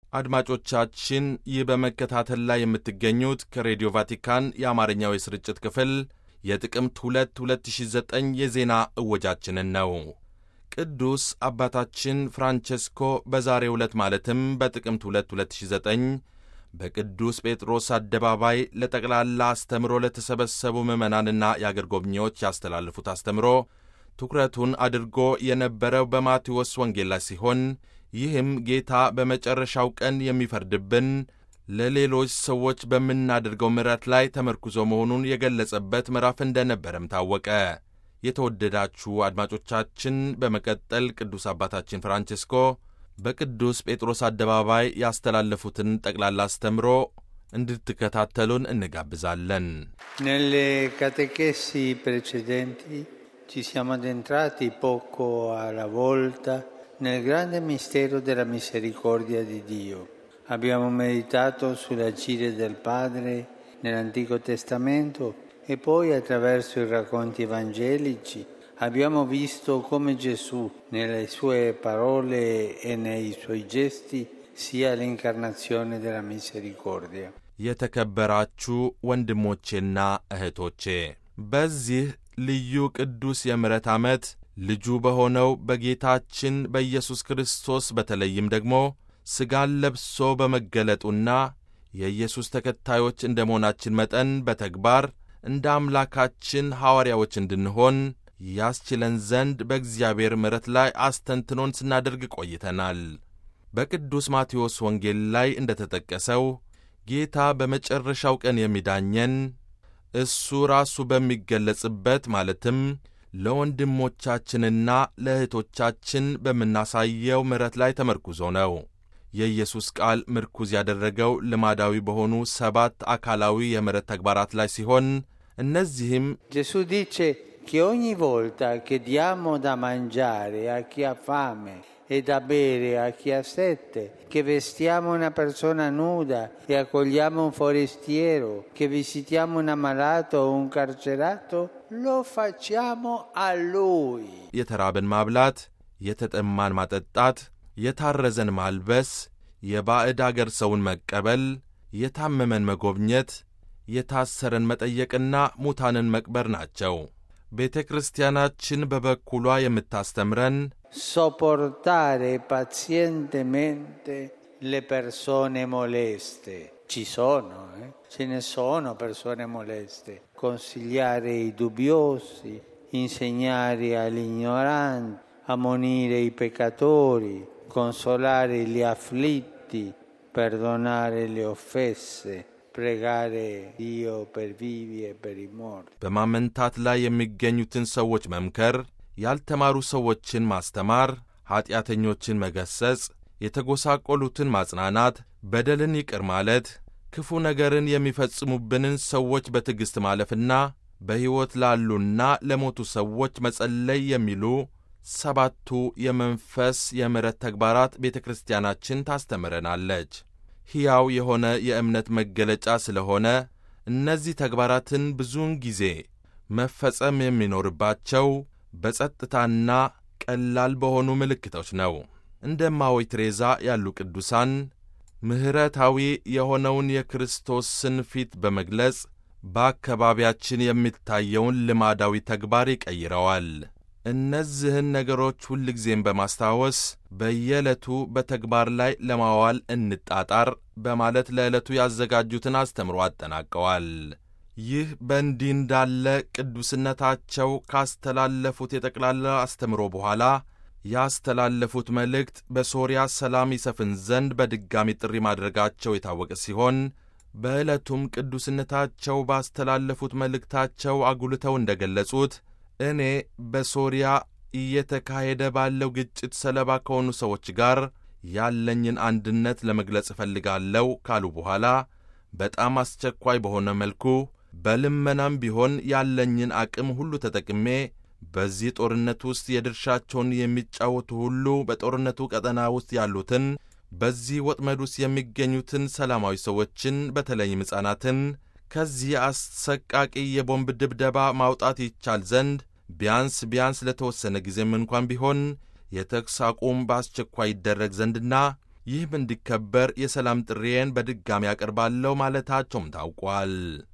አድማጮቻችን ይህ በመከታተል ላይ የምትገኙት ከሬዲዮ ቫቲካን የአማርኛው የስርጭት ክፍል የጥቅምት 2 2009 የዜና እወጃችንን ነው። ቅዱስ አባታችን ፍራንቼስኮ በዛሬው ዕለት ማለትም በጥቅምት 2 2009 በቅዱስ ጴጥሮስ አደባባይ ለጠቅላላ አስተምሮ ለተሰበሰቡ ምዕመናንና የአገር ጎብኚዎች ያስተላለፉት አስተምሮ ትኩረቱን አድርጎ የነበረው በማቴዎስ ወንጌል ላይ ሲሆን ይህም ጌታ በመጨረሻው ቀን የሚፈርድብን ለሌሎች ሰዎች በምናደርገው ምሕረት ላይ ተመርኩዞ መሆኑን የገለጸበት ምዕራፍ እንደነበረም ታወቀ። የተወደዳችሁ አድማጮቻችን፣ በመቀጠል ቅዱስ አባታችን ፍራንቼስኮ በቅዱስ ጴጥሮስ አደባባይ ያስተላለፉትን ጠቅላላ አስተምሮ እንድትከታተሉን እንጋብዛለን። Nelle catechesi precedenti ci siamo addentrati poco alla volta nel grande mistero della misericordia di Dio. Abbiamo meditato sull'agire del Padre nell'Antico Testamento e poi attraverso i racconti evangelici abbiamo visto come Gesù nelle sue parole e nei suoi gesti sia l'incarnazione della misericordia. የተከበራችሁ ወንድሞቼና እህቶቼ በዚህ ልዩ ቅዱስ የምሕረት ዓመት ልጁ በሆነው በጌታችን በኢየሱስ ክርስቶስ በተለይም ደግሞ ሥጋን ለብሶ በመገለጡና የኢየሱስ ተከታዮች እንደ መሆናችን መጠን በተግባር እንደ አምላካችን ሐዋርያዎች እንድንሆን ያስችለን ዘንድ በእግዚአብሔር ምሕረት ላይ አስተንትኖን ስናደርግ ቆይተናል። በቅዱስ ማቴዎስ ወንጌል ላይ እንደ ተጠቀሰው ጌታ በመጨረሻው ቀን የሚዳኘን እሱ ራሱ በሚገለጽበት ማለትም ለወንድሞቻችንና ለእህቶቻችን በምናሳየው ምሕረት ላይ ተመርኩዞ ነው። የኢየሱስ ቃል ምርኩዝ ያደረገው ልማዳዊ በሆኑ ሰባት አካላዊ የምሕረት ተግባራት ላይ ሲሆን እነዚህም Gesù dice che ogni volta che diamo da mangiare a chi ha fame e da bere a chi ha sete, che vestiamo una persona nuda e accogliamo un forestiero, che visitiamo un ammalato o un carcerato, lo facciamo a Lui. የተራበን ማብላት፣ የተጠማን ማጠጣት፣ የታረዘን ማልበስ፣ የባዕድ አገር ሰውን መቀበል፣ የታመመን መጎብኘት፣ የታሰረን መጠየቅና ሙታንን መቅበር ናቸው። ቤተ ክርስቲያናችን በበኩሏ የምታስተምረን Sopportare pazientemente le persone moleste. Ci sono, eh? ce ne sono persone moleste. Consigliare i dubbiosi, insegnare agli ignoranti, ammonire i peccatori, consolare gli afflitti, perdonare le offese, pregare Dio per vivi e per i morti. በማመንታት ላይ የሚገኙትን ሰዎች መምከር፣ ያልተማሩ ሰዎችን ማስተማር፣ ኀጢአተኞችን መገሰጽ፣ የተጎሳቆሉትን ማጽናናት፣ በደልን ይቅር ማለት፣ ክፉ ነገርን የሚፈጽሙብንን ሰዎች በትዕግሥት ማለፍና በሕይወት ላሉና ለሞቱ ሰዎች መጸለይ የሚሉ ሰባቱ የመንፈስ የምሕረት ተግባራት ቤተ ክርስቲያናችን ታስተምረናለች። ሕያው የሆነ የእምነት መገለጫ ስለሆነ እነዚህ ተግባራትን ብዙውን ጊዜ መፈጸም የሚኖርባቸው በጸጥታና ቀላል በሆኑ ምልክቶች ነው። እንደ እማሆይ ትሬዛ ያሉ ቅዱሳን ምሕረታዊ የሆነውን የክርስቶስን ፊት በመግለጽ በአካባቢያችን የሚታየውን ልማዳዊ ተግባር ይቀይረዋል። እነዚህን ነገሮች ሁልጊዜም በማስታወስ በየዕለቱ በተግባር ላይ ለማዋል እንጣጣር በማለት ለዕለቱ ያዘጋጁትን አስተምሮ አጠናቀዋል። ይህ በእንዲህ እንዳለ ቅዱስነታቸው ካስተላለፉት የጠቅላላ አስተምሮ በኋላ ያስተላለፉት መልእክት በሶርያ ሰላም ይሰፍን ዘንድ በድጋሚ ጥሪ ማድረጋቸው የታወቀ ሲሆን በዕለቱም ቅዱስነታቸው ባስተላለፉት መልእክታቸው አጉልተው እንደ ገለጹት እኔ በሶርያ እየተካሄደ ባለው ግጭት ሰለባ ከሆኑ ሰዎች ጋር ያለኝን አንድነት ለመግለጽ እፈልጋለሁ ካሉ በኋላ በጣም አስቸኳይ በሆነ መልኩ በልመናም ቢሆን ያለኝን አቅም ሁሉ ተጠቅሜ በዚህ ጦርነት ውስጥ የድርሻቸውን የሚጫወቱ ሁሉ በጦርነቱ ቀጠና ውስጥ ያሉትን በዚህ ወጥመድ ውስጥ የሚገኙትን ሰላማዊ ሰዎችን በተለይም ሕፃናትን ከዚህ አሰቃቂ የቦምብ ድብደባ ማውጣት ይቻል ዘንድ ቢያንስ ቢያንስ ለተወሰነ ጊዜም እንኳን ቢሆን የተኩስ አቁም በአስቸኳይ ይደረግ ዘንድና ይህም እንዲከበር የሰላም ጥሪዬን በድጋሚ ያቀርባለሁ ማለታቸውም ታውቋል።